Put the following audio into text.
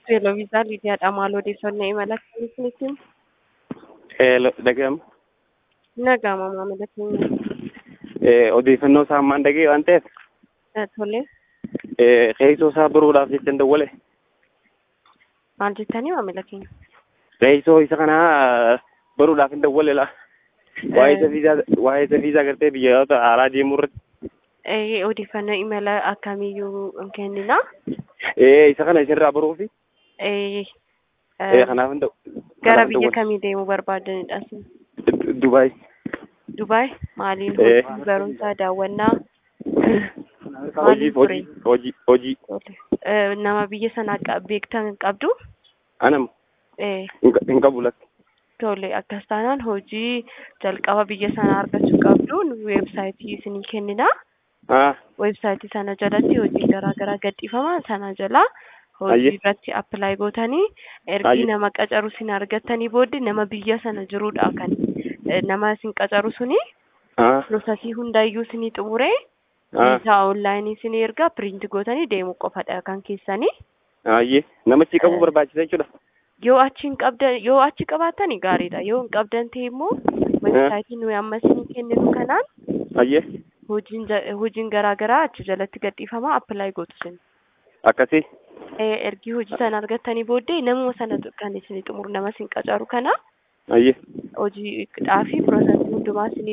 Teeloviizaar Lidiyaadha. Maal odeeffannoo imala akkamiitiin dhaga'ama. nagama maamila keenya Odeeffannoo isaa ammaan dhaga'e waan ta'eef tole qe'isoo isaa baruudhaaf jecha hin dawwale. maal jettanii maamila keenya Qe'isoo isa kanaa baruudhaaf hin dawwale la. Waa'ee isa viizaa waa'ee isa viizaa gartee biyyoota haaraa deemuu irratti. Eh, odeeffannoo imala akkamiiyyuu hin kennina Eh, isa kana isinirraa baruufi. Eh, Eh, eh, kanaaf hin dawwale. gara biyya kamii deemuu barbaadanidha isin Dubaay. Dubaay maaliin Eh. hojii barumsaa daawwannaa Hojiif hojii hojii hojii. Tole. Eh, nama biyya sanaa qab- beektan qabdu Anam Eh, hin qabu lakki. tole akkas taanaan hojii jalqaba biyya sanaa argachuu qabdu nu weebsaayitii isinii kennina Ah, weebsaayitii sana jalatti hojii garaa garaa gadhiifama sana jala hojii Ayye. irratti appilaayi gootanii ergi Ayye. nama qacaru isin argattanii booddee nama biyya sana jirudha kan eh, nama isin qacaru suni ah, piroosasii hundaayyuu isinii xumuree ah. viizaa onlaayinii isinii erga piriinti gootanii deemuu qofadha kan keessanii Ayyee namichi qabu Eh. barbaachisa jechuudha. yoo achi hin qabdan yoo achi qabaatani gaariidha yoo hin qabdan ta'e immoo weebsaayitii nuyi amma isinii kenninu kanaan Ayyee hojiin ja- hojiin garaa garaa achi jalatti gadhiifama appilaayi gootu isin akkasii. Eh, ergi hojii sana argattanii booddee namuma sana kan isin xumuru nama isin qacaru kana Ayyee. hojiidhaa fi piroosasii hundumaa isin